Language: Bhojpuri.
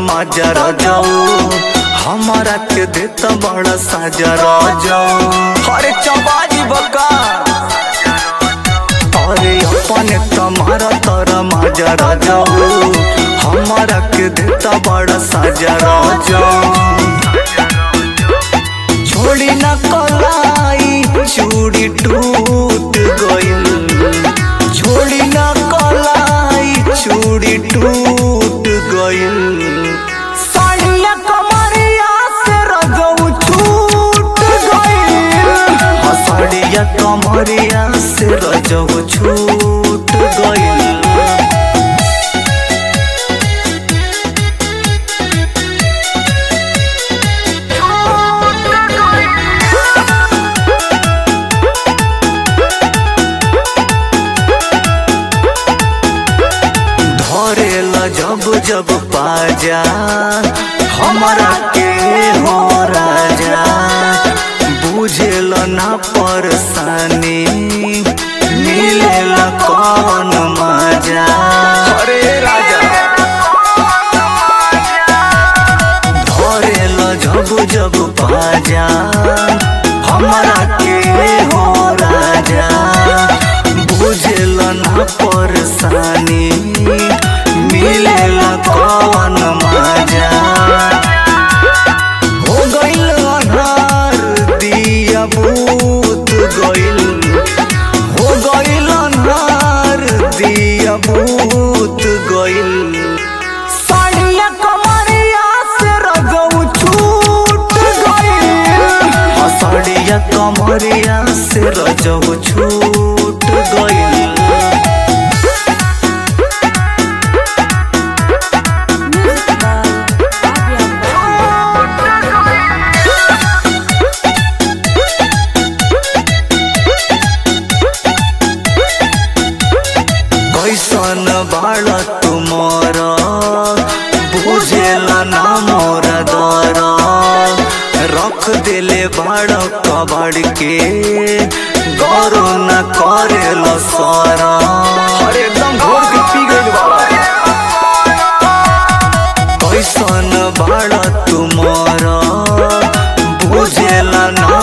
मजा रजाऊ हमारा के देता बड़ा साजा रजाऊ अरे चबाजी बका अरे अपने तुम्हारा तोरा मजा रजाऊ हमारा के देता बड़ा साजा रजाऊ छोड़ी न कलाई चूड़ी टूट गइल छोड़ी न कलाई चूड़ी टूट गइल साड़िया कमरिया से रजऊ छूट गइल हाँ, साड़िया कमरिया से रजऊ छूट गइल धरेला जब जब पाजा हमारा के हो राजा बुझेल ना परेशानी मिलेला कौन मजा अरे राजा धरेला जब जब पाजा हमारा के हो राजा बुझेल ना परेशानी मिलेला कौन मजा हो गइल अनहार दिया बूत गइल हो गइल अनहार दिया बूत गइल साड़िया कमरिया से रजऊ छूट गइल हाँ, साड़िया कमरिया से रजऊ छूट गइल Music by Fabian कैसन बाड़ तुमर बुझेला ना मोर दर रख देले बाड़ कबाड़ के गौर न करेल सर अरे एकदम घोर के पी गइल कैसन बाड़ तुमर बुझेला ना